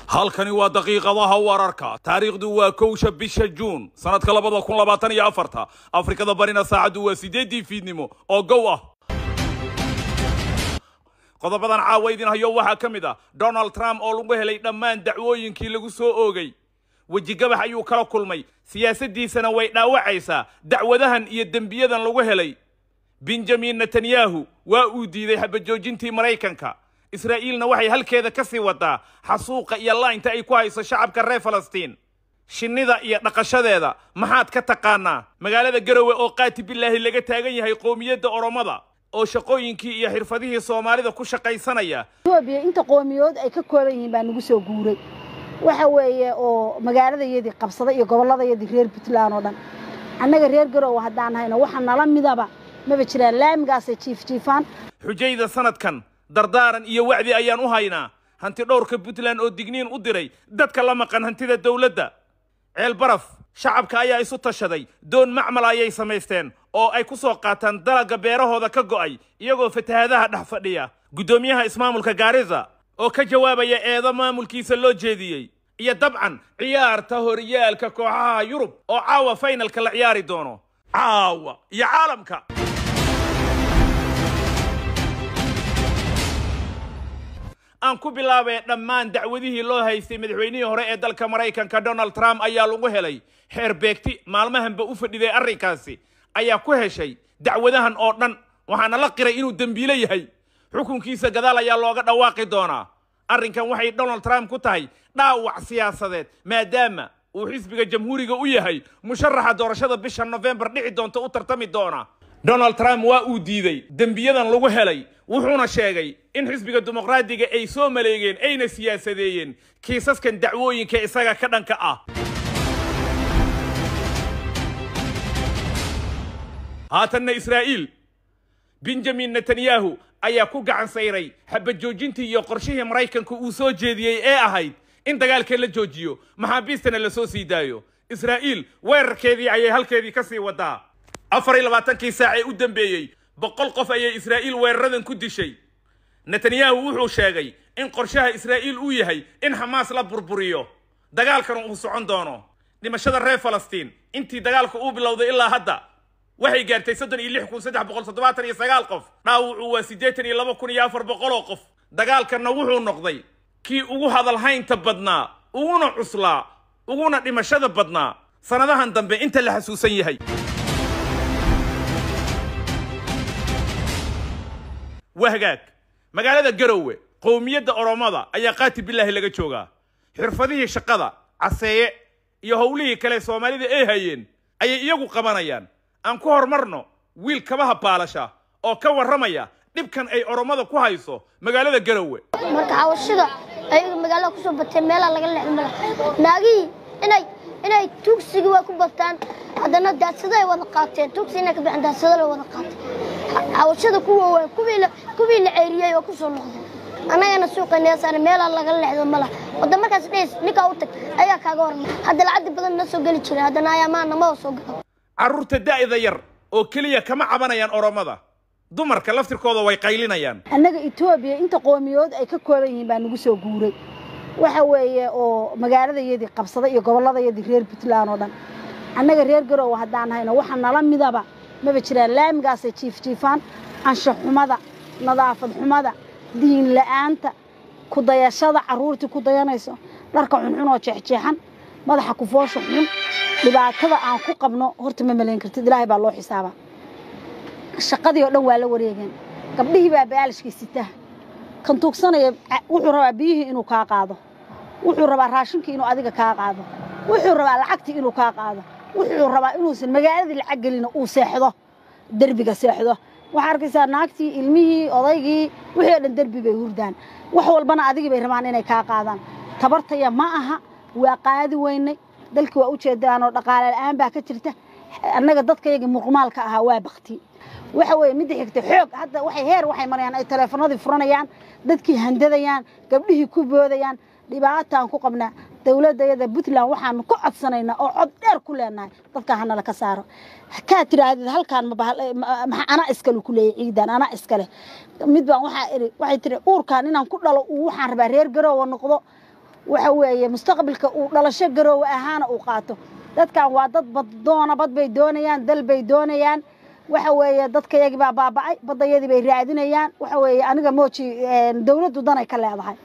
halkani waa daqiiqadaha wararka taariikhdu waa kowsha bisha juun sanadka labada kun labaatan iyo afarta afrikada barina saacaddu waa sideeddii fiidnimo oo gow ah qodobadan caawa idin hayo waxaa ka mid ah donald trump oo lagu helay dhammaan dacwooyinkii lagu soo oogay wejigabax ayuu kala kulmay siyaasaddiisana way dhaawacaysaa dacwadahan iyo dembiyadan lagu helay benjamin netanyahu waa uu diiday xabajoojintii maraykanka israa'iilna waxay halkeeda ka sii wadaa xasuuqa iyo laynta ay ku hayso shacabka reer falastiin shinnida iyo dhaqashadeeda maxaad ka taqaanaa magaalada garowe oo qaati bilaahi laga taagan yahay qoomiyadda oromada oo shaqooyinkii iyo xirfadihii soomaalida ku shaqaysanaya etoobiya inta qoomiyood ay ka kooban yihiin baa nagu soo guuray waxa weeye oo magaaladayadii qabsada iyo gobolladayadii reer puntland oo dhan annaga reer garowe haddaan hayno waxa nala midaba maba jiraan laamigaasay jiifjiifaan xujayda sanadkan dardaaran iyo wacdi ayaan u haynaa hanti dhowrka puntland oo digniin u diray dadka la maqan hantida dowladda ceel baraf shacabka ayaa isu tashaday doon macmal ayay samaysteen oo ay ku soo qaataan dalagga beerahooda ka go'ay iyagoo fatahadaha dhex fadhiya guddoomiyaha ismaamulka gaariza oo ka jawaabaya eedo maamulkiisa loo jeediyey iyo dabcan ciyaarta horyaalka kooxaha yurub oo caawa faynalka la ciyaari doono caawa iyo caalamka aan ku bilaabay dhammaan dacwadihii loo haystay madaxweynihii hore ee dalka maraykanka donald trump ayaa lagu helay xeer beegti maalmahanba u fadhiday arrinkaasi ayaa ku heshay dacwadahan oo dhan waxaana la qiray inuu dembiilo yahay xukunkiisa gadaal ayaa looga dhawaaqi doonaa arrinkan waxay donald trump ku tahay dhaawac siyaasadeed maadaama uu xisbiga jamhuuriga u yahay musharaxa doorashada bisha nofembar dhici doonta u tartami doona donald trump waa uu diiday dembiyadan lagu helay wuxuuna sheegay in xisbiga dimuqraadiga ay soo maleegeen ayna siyaasadeeyeen kiisaskan dacwooyinka isaga ka dhanka ah haatanna israa'iil benjamin netanyahu ayaa ku gacan sayray xabajoojintii iyo qorshihii maraykanka uu soo jeediyey ee ahayd in dagaalka la joojiyo maxaabiistana la soo sii daayo israa'iil weerarkeedii ayay halkeedii ka sii wadaa afar iyo labaatankii saac ee u dambeeyey boqol qof ayay israa'iil weeraradan ku dishay netanyahu wuxuu sheegay in qorshaha israa'iil uu yahay in xamaas la burburiyo dagaalkana uu socon doono dhimashada reer falastiin intii dagaalka uu bilowday ilaa hadda waxay gaartay soddon iyo lix kun saddex boqol toddobaatan iyo sagaal qof dhaawucu waa siddeetan iyo laba kun iyo afar boqol oo qof dagaalkanna wuxuu noqday kii ugu hadalhaynta badnaa uguna cuslaa uguna dhimashada badnaa sannadahan dambe inta la xasuusan yahay wahgaag magaalada garowe qowmiyadda oromada ayaa qaati bilaahi laga joogaa xirfadihii shaqada caseeye iyo howlihii kale soomaalida ay hayeen ayay iyagu qabanayaan aan ku horumarno wiil kabaha baalasha oo ka warramaya dhibkan ay oromada ku hayso magaalada garowe marka xawashida ayaga magaalada kusoo batay meelaa laga leexda mala naagihii inay inay tuugsigii waa ku bataan haddana daadsado ay wada qaateen tuugsi inay ka bixin daadsado la wada qaatay xawashada kuwa waa kuwii la kuwii la ceeriyey oo kusoo noqday annagana suuqayna saare meelaa laga leexdo mala wadda markaas dhays ninkaa u tag ayaa kaaga hormay hadda lacagdi badan na soo geli jiray haddana ayaamaha nama soo galo carruurta da'da yar oo keliya kama cabanayaan oromada dumarka laftirkooda way qaylinayaan annaga etoobiya inta qoomiyood ay ka kooban yihiin baa nagu soo guuray waxa weeye oo magaaladayadii qabsada iyo gobolladayadii reer puntland oo dhan annaga reer garowe haddaan hayno waxa nala midaba maba jiraan laamigaasay jiifjiifaan anshax xumada nadaafad xumada diin la'aanta ku dayashada carruurtii ku dayanayso dharka xunxun oo jeexjeexan madaxa kufoosha xun dhibaatada aan ku qabno horta ma malayn kartid ilaahay baa loo xisaabaa shaqadii oo dhan waa la wareegeen gabdhihii baa baalishkii sitaa kan tuugsanaya wuxuu rabaa biyihii inuu kaa qaado wuxuu rabaa raashinkii inuu adiga kaa qaado wuxuu rabaa lacagtii inuu kaa qaado wuxuu rabaa inuusan magaaladii lacag gelina uu seexdo derbiga seexdo waxaa arkaysaa naagtii ilmihii odaygii wixii oo dhan derbi bay hurdaan wax walbana adigii bay rabaan inay kaa qaadaan tabartaya ma aha waa qaadi weynay dalkii waa u jeedaanoo dhaqaale la'aan baa ka jirta annaga dadkayagii muqmaalka ahaa waa bakti waxa weeye midda xigta xoog hadda waxay heer waxay marayaan ay taleefanadii furanayaan dadkii handadayaan gabdhihii ku boodayaan dhibaataan ku qabnaa dowladdayada puntland waxaanu ka codsanaynaa oo cod dheer ku leenahay dadkaa hanala ka saaro kaa tidhaahdid halkaan mamaa anaa iskale ku leeyay ciidan anaa iskale mid baan waxaa iri waxay tiri uurkaan inaan ku dhalo uu waxaan rabaa reer garoowa noqdo waxa weeye mustaqbalka uu dhalasho garoowe ahaana uu qaato dadkan waa dad baddoona bad bay doonayaan dal bay doonayaan waxa weeye dadkayagii baa baaba'ay baddayadii bay raadinayaan waxa weeye aniga mooji dawladdu danay ka leedahay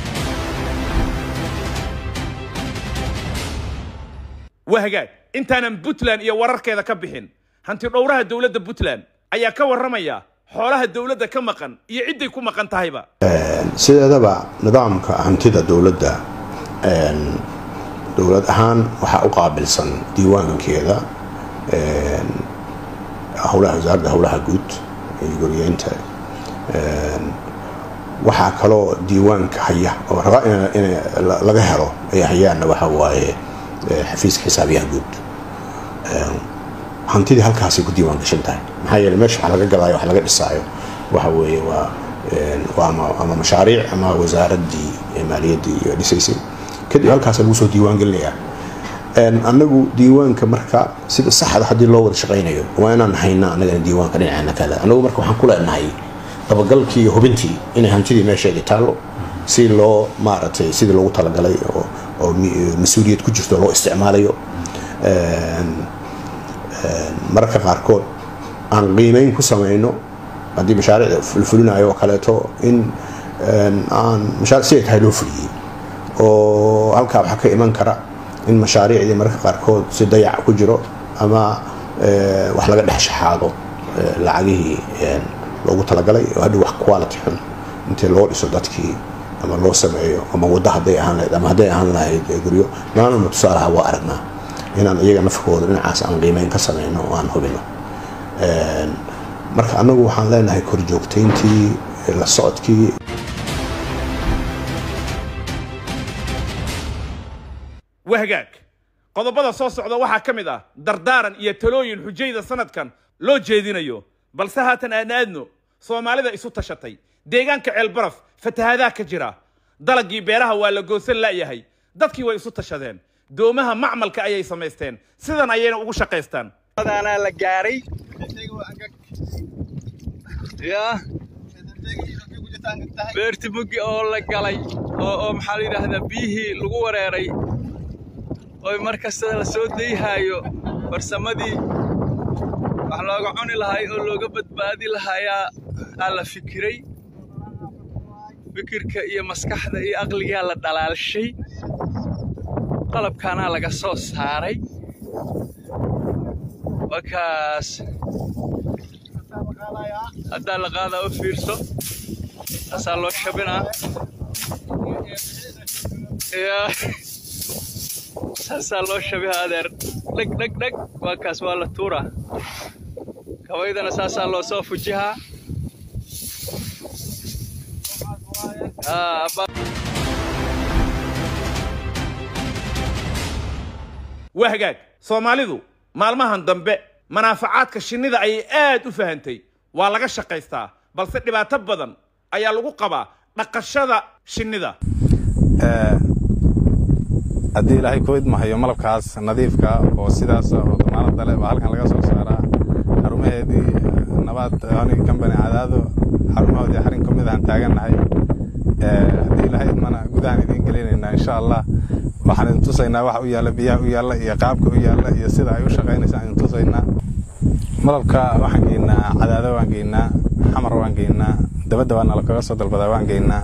waa hagaag intaanan puntland iyo wararkeeda ka bixin hanti dhowraha dowladda puntland ayaa ka warramaya xoolaha dowladda ka maqan iyo cidday ku maqan tahayba sideedaba nidaamka hantida dowladda dowlad ahaan waxaa u qaabilsan diiwaankeeda howlaha wasaaradda howlaha guud iyo guriyeynta waxaa kaloo diiwaanka haya oo rabaa in laga helo ay hayaanna waxa waaye xafiiska xisaabiyaha guud hantidii halkaasay ku diiwaan gashan tahay maxaa yeele meesha wax laga gadaayo wax laga dhisaayo waxa weeye waa waa ama mashaariic ama wasaaraddii maaliyaddii iyo dhisaysay kadib halkaasa lagu soo diiwaan gelinayaa annagu diiwaanka marka sida saxda haddii loo wada shaqaynayo waa inaan hayna annagana diiwaanka dhinaceena kale annagu marka waxaan ku leenahay dabagalkii iyo hubintii inay hantidii meesheedii taallo si loo maaragtay sidii loogu talagalay oo oo mas-uuliyad ku jirto loo isticmaalayo mararka qaarkood aan qiimeyn ku samayno haddii mashaariicda fulfulinayo oo kaleeto in aan mashaaric siday tahay loo fuliyey oo halkaa waxaa ka iman kara in mashaariicdii mararka qaarkood si dayac ku jiro ama wax laga dhex shaxaado lacagihii loogu talagalay oo hadhow wax quality xun intii loo dhiso dadkii ama loo sameeyo ama waddo hadday ahaan lahayd ama hadday ahaan lahayd guryo maalma tusaalaha waa aragnaa inaan iyaga nafkooda dhinacaas aan qiimeyn ka samayno oo aan hubino marka annagu waxaan leenahay korjoogtayntii la socodkii wahagaag qodobada soo socda waxaa ka mid ah dardaaran iyo talooyin xujayda sanadkan loo jeedinayo balse haatan aan aadno soomaalida isu tashatay deegaanka ceelbaraf fatahaadaha ka jira dalagii beeraha waa la goosan la'yahay dadkii way isu tashadeen doomaha macmalka ayay samaysteen sidan ayayna ugu shaqaystaan adaanaa la gaaray ya beerti mugi oo la galay oo oo maxaa la yidhaahdaa biyihii lagu wareeray oo mar kasta la soo dayhaayo farsamadii wax looga cuni lahay oo looga badbaadi lahayaa aa la fikiray fikirka iyo maskaxda iyo aqligaa la dhalaalshay qalabkaanaa laga soo saaray wakaas haddaa la qaadaa u fiirso taasaa loo shabinaa saasaa loo shabiha adeer dheg dheg dheg waa kaas waa la tuuraa kabaydana saasaa loo soo fujihaa waa hagaag soomaalidu maalmahan dambe manaafacaadka shinnida ayay aad u fahantay waa laga shaqaystaa balse dhibaato badan ayaa lagu qabaa dhaqashada shinnida haddii ilaahay ku idmahayo malabkaas nadiifka oo sidaas oo damaanada leh baa halkan laga soo saaraa xarumaheedii nabaad honig kambani cadaado xarumahoodii xarin ka mid ahaan taagannahay haddii ilaahay idmana gudahaan idiin gelinaynaa insha allah waxaan idin tusaynaa waxa u yaalla biyaha u yaalla iyo qaabka u yaalla iyo sida ay u shaqaynaysa idin tusaynaa malabka waxaan geynaa cadaado waan geynaa xamar waan geynaa dabadda waa nala kaga soo dalbadaa waan geynaa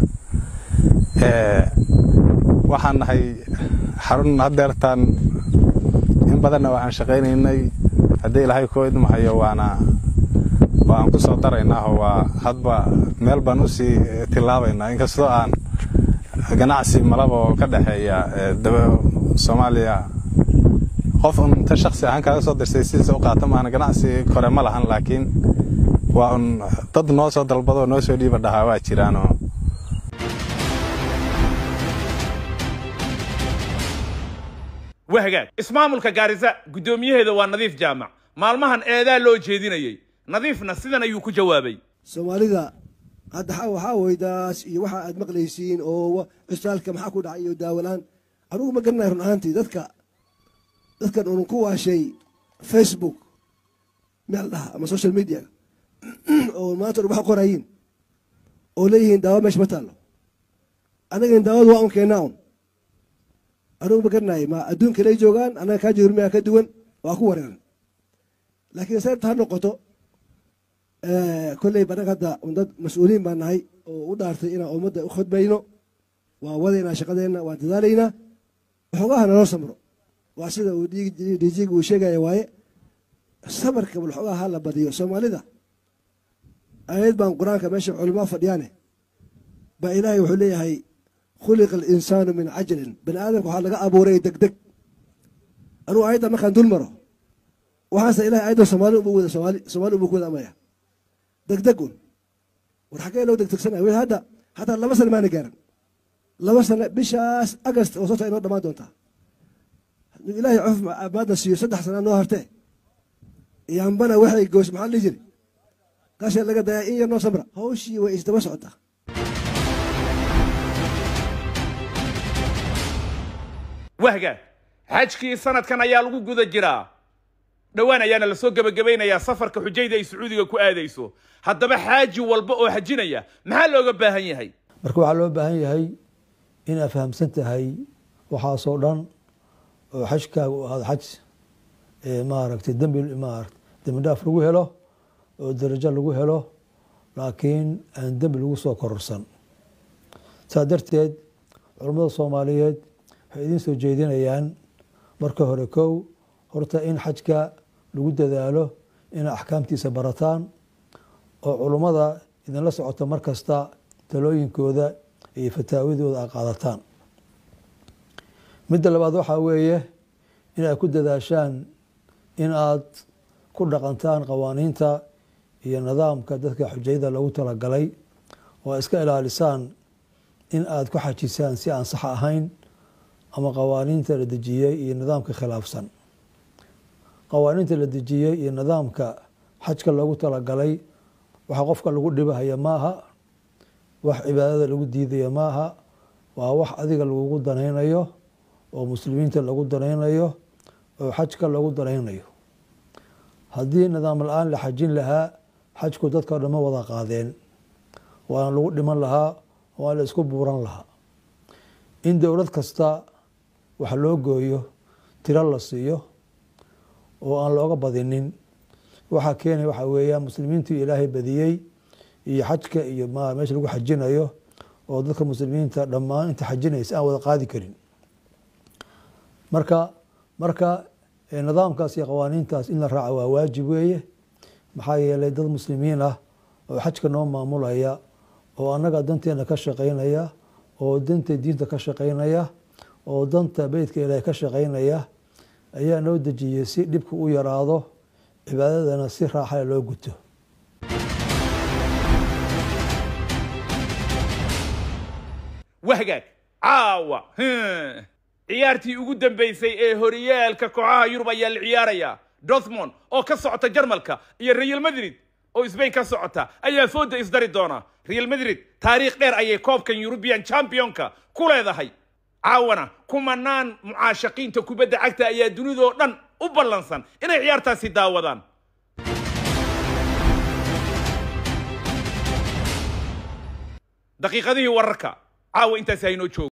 waxaan nahay xarun haddeertaan in badanna waan shaqaynaynay haddii ilaahay koo idmahayo waana waan ku soo daraynaaho waa hadba meel baan u sii tilaabaynaa inkastoo aan ganacsi malaba oo ka dhexeeya soomaaliya qof un inta shaksi ahaan kaaga soo dirsay sidiisa u qaata maahana ganacsi kore ma lahan laakiin waa un dad noo soo dalbadoo noo soo dhiiba dhahaa waa jiraanoo waa hagaag ismaamulka gaarisa guddoomiyaheeda waa nadiif jaamac maalmahan eedaa loo jeedinayey nadiifna sidan ayuu ku jawaabay soomaalida hadda waxaa weydaas iyo waxa aad maqlaysiin oo cusaalka maxaa ku dhacay iyo daawalaan anugu ma garanay run ahaantii dadka dadkan unun ku waashay facebook meel dhaha ama social media oo maanta dhan waxa qorayiin oo leeyihiin daawa meesha ma taallo annagan daawadu waa un keennaa un anugu ma garanayo ma adduunka lay joogaan annaga kaa joormiyaa ka duwan waa ku wareeran laakiin sababta ha noqoto kolley banaga hadda dad mas-uuliyiin baan nahay oo u dhaartay inaan ummadda u khudbayno waan wadaynaa shaqadeenna waan dadaalaynaa waxoogaha naloo samro waa sida uu dhiijiga uu sheegaya waaye samarka bal waxoogaha ha la badiyo soomaalida ayad baan qur-aanka meesha culamaa fadhiyaane baa ilaahay wuxuu leeyahay khuliqa alinsaanu min cajalin bani aadamka waxaa laga abuuray degdeg anugu ayadda markaan dul maro waxaase ilahay ayadda soomaali ubu wada soomaali soomaali ubu ku wada amaya degdeg un war xaggee loo degdegsanaya weli hadda hataa laba sano maana gaaran laba sano bishaas agast oo sota inoo dhammaan doontaa hadduu ilaahay cof maadna siiyo saddex sana noo hartee yambana waxay goos maxaa dhihi jiri kaasee laga dayaa in yar noo samra hawshii way isdaba socotaa wahga xajkii sanadkan ayaa lagu guda jiraa dhowaan ayaana lasoo gebagabaynayaa safarka xujayda ay sacuudiga ku aadayso haddaba xaaji walba oo xajinaya maxaa looga baahan yahay marka waxaa loo baahan yahay inaad fahamsan tahay waxaasoo dhan oo xajkaaga u ahaado xaj maaragtay dembi maarata dembi dhaaf lagu helo oo darajo lagu helo laakiin aan dembi lagu soo kororsan saa darteed culammada soomaaliyeed waxay idiin soo jeedinayaan marka hore kow horta in xajka lagu dadaalo inay axkaamtiisa barataan oo culummada idinla socota mar kasta talooyinkooda iyo fataawadooda a qaadataan midda labaad waxaa weeye in aad ku dadaashaan in aad ku dhaqantaan qawaaniinta iyo nidaamka dadka xujayada lagu talagalay oo aad iska ilaalisaan in aad ku xajisaan si aan sax ahayn ama qawaaniinta la dejiyey iyo nidaamka khilaafsan qawaaniinta la dejiyey iyo nidaamka xajka loogu talagalay waxa qofka lagu dhibahaya maaha wax cibaadada lagu diidaya maaha waa wax adiga lagugu danaynayo oo muslimiinta lagu danaynayo oo xajka lagu danaynayo haddii nidaam la-aan la xajin lahaa xajku dadka dhama wada qaadeen waana lagu dhiman lahaa waa la isku buuran lahaa in dowlad kasta wax loo gooyo tiro la siiyo oo aan looga badinin waxaa keenaya waxaa weeyaan muslimiintu ilaahay badiyey iyo xajka iyo meesha lagu xajinayo oo dadka muslimiinta dhammaan inta xajinaysa aan wada qaadi karin marka marka nidaamkaas iyo qawaaniintaas in la raaca waa waajib weeye maxaa yeelay dad muslimiin ah oo xajka noo maamulaya oo annaga danteena ka shaqaynaya oo danta diinta ka shaqaynaya oo danta beytka ilaahay ka shaqaynaya ayaa noo dejiyey si dhibku u yaraado cibaadadana si raaxale loo guto wahgaag caawa ciyaartii ugu dambaysay ee horyaalka kooxaha yurub ayaa la ciyaarayaa dortmond oo ka socota jarmalka iyo real madrid oo sbain ka socota ayaa fooda isdari doona real madrid taariikh dheer ayay koobkan yurubian championka ku leedahay caawana kumanaan mucaashaqiinta kubadda cagta ayaa dunidoo dhan u ballansan inay ciyaartaasi daawadaan daqiiqadihii wararka caawa intaasi haynoo joogo